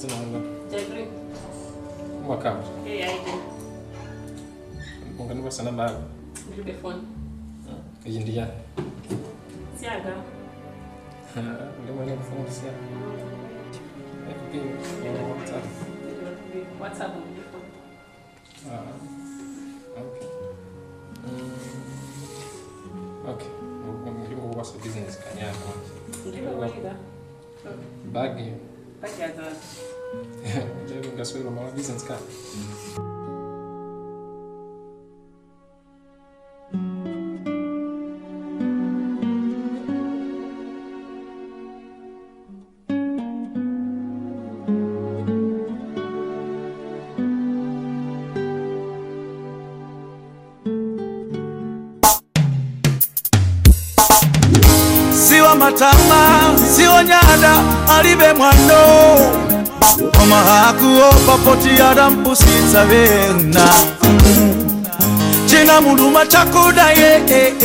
dzina langa Jeffrey. umakamba Hey, I do. ungandikwasa namba yako Ndilibe phone. iyi ndi yani Siaga. ndimwene kufungusia fb whatsapp Ndilibe WhatsApp ndilibe phone. Ah, okay. Mm, okay. ndingokukwasa business kanyaka Ndilibe kuiga. bagi Bajaza. nje ngaswela mama business card siwa matama siwa nyada alibe mwando omahakuo papoti adampusitsa bena cina muluma cakudaye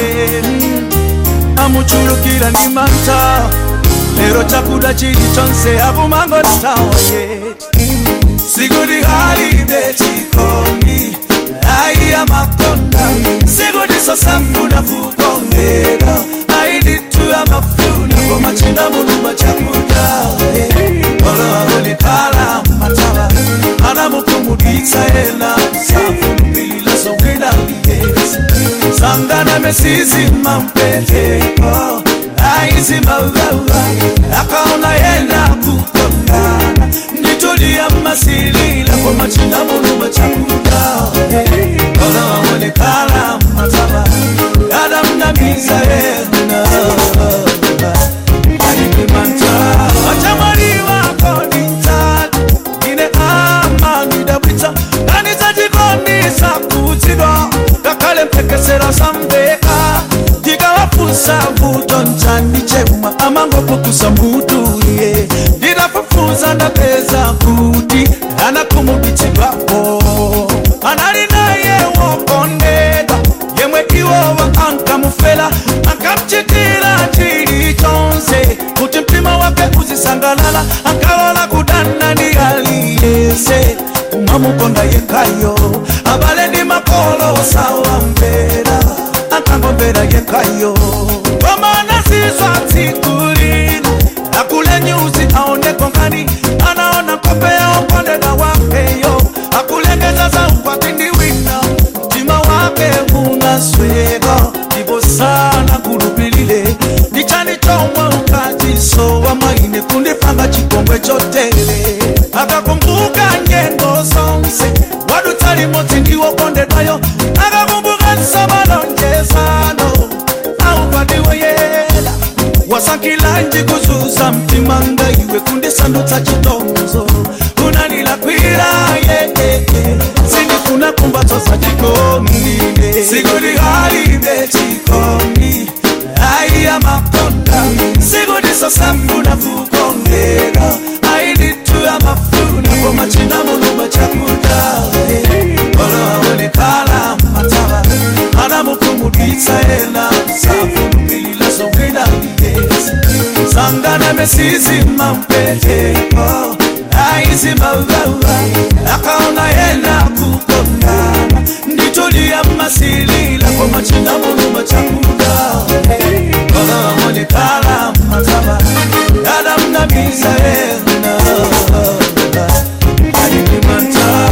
amuculukira ni manta lero cakuda cili conse abumango tawaye sigudi halide cikoni aiya makonda sigudi sosafuna kukongera aiditu ya mafuna komacina muluma cakuda olowawonekala mataba anamukumuditsa ena safulumila songwina ligesi sangana mesizima mpeteko aizimawawa akaona yena kukongana nditulia masilila kwa machina muluma chakuda olowawonekala mataba adamnamiza ena sambeka ndikawafunsa mbuto nchani chemwa amangopukusa mbutulie ndinafufuza ndapeza kuti anakumuditsidwapo anali naye wokondedwa yemwe iwowa ankamufela akamchitira chili chonse kuti mtima wake uzisangalala akawala kudana ndi aliyese umamukonda yekhayo abale ndi makolo sawambera akangombera yekhayo komana zizwa tsikulina akule nyuzi aoneko ngani anaona kope ya ukondeda wakeyo akulengeza za ukwati ndi wina mtima wake unasweka ndipo sana kulupilile ndichani chomwe ukachisowa maine kundipanga chikongwe chotele akakumbuka nyengo zonse wadutsa limodzi ndiwokondedwayo akakumbuka nsamalonjezano aupatiwe yela wasakilanji kuzuza mtima ngaiwe kundisandutsa chitonzo unanilakwira yeye sindifuna kumbatso za chikondile sikudi halibe chikondi aiya makonda sikudi sosafuna kukongera aiditu ya mafuna komachina muluma chakuda oloawonekala mataba anamukumuditsa ena safulumilila songwina ligesi sangana mesizima mpeteko aizimawawa akaona yena kukondana nditulia masilila kwa machina muluma chakuda oloawonekala mataba adamnamiza ena alimimanta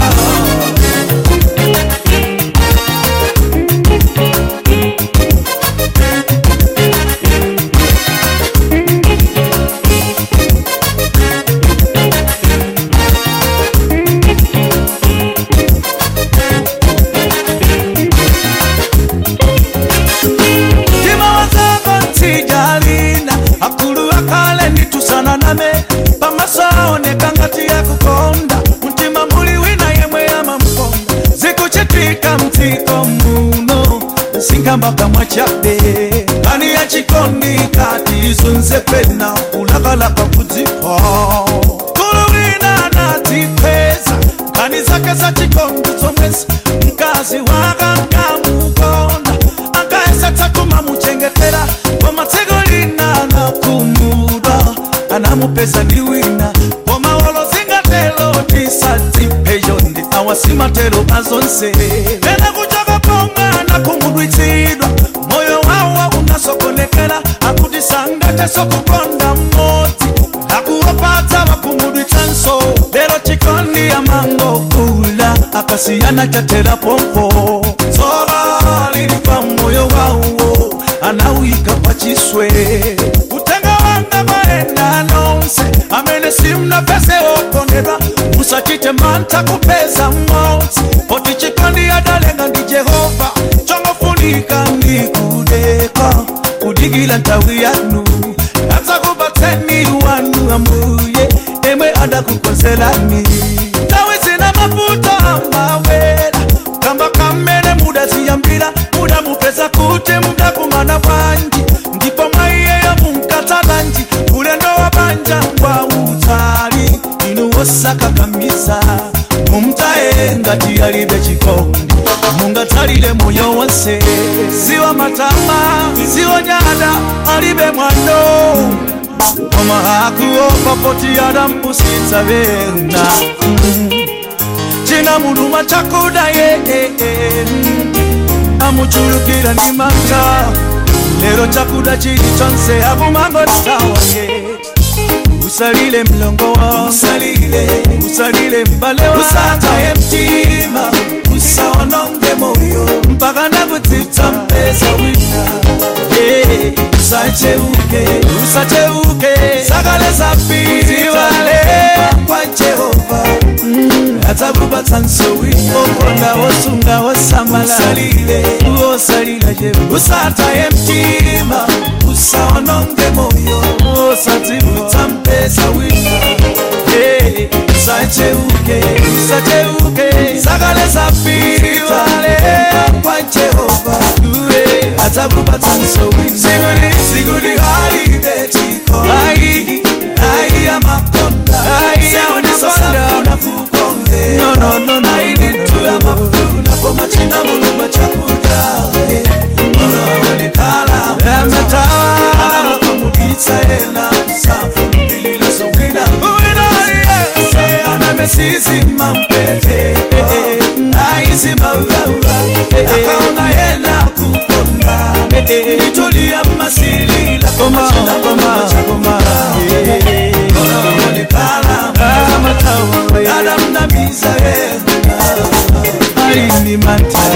Tima wazako ntijalina akulu akale nditusana name pamasaoneka ngati yakukonda mtima muli wina yemwe yamamkonda zikuchitika mtiko muno singambaka mwachabe ani yachikondi kati izunze pena kulakalaka kudzipa kulu wina natipeza nkani zake za chikondi zomwezi mkazi waka nkamukonda akaesatsa kumamuchengetera komatsiko lina nakumudwa anamupeza ndi wina komawolo zingatera tisadzipeyo ndi awasimatero azonse ena kuchoka pomwana kumudwitsidwa moyo wawo unasokonekera akuti sangatesokukonda mmodzi akuwapatsa vakumudwitsanso lero chikondi amangokula akasiyana chatera pompo dzova lili pa moyo wawo anawika pachiswe kutenga wanga maenda nonse amene simnapese okondedwa musachite mantha kupeza mmodzi poti chikondi adalenga ndi jehova chongofunika ndi kudeka kudikila nthawi yanu adzakupatseni wanu ambuye emwe adakukonzerani nthawi zina mavuto amawera kamba kamene mudaziyambira mudamupeza kuti mudakumana bwanji ndipo mwaiyeyo munkatalanji ulendo wa banja kwa utali inu wosakakamiza mumtaye ngati alibe chikondi mungatalile moyo wonse siwa matama siwa nyada alibe mwano koma akuopa poti adampusitsa bena china muluma chakuda ye amuchulukira ndi manta lero chakuda chili chonse akumangotawa ye usalile mlongo wa usalile usalile mbale wa usataye mtima usaononge moyo mpaka nakutsitsa mpesa wina Yeah, usacheuke usacheuke sakale zapitiwale kwa jehova atakupatsa nsowina okonda wosunga wosamala usalile uosalila je usataye mtima usaononge moyo osatibutsa mpesa wina Hey, usacheuke usacheuke sakale zapitiwale kwa jehova Uwe, atakupatsa nsowina siguli siguli halibe chiko ai ai ya makonda ai ya makonda unafukonde no no no no ai ni tu ya makonda poma china muluma chakuda ora ni kala ya matawa ana kumuditsa ena safu bilila songina uina ye ana mesisi mampete ai simba ulaula akaona yena kukonda nitulia masilila koma koma koma adamnamiza yena aini manta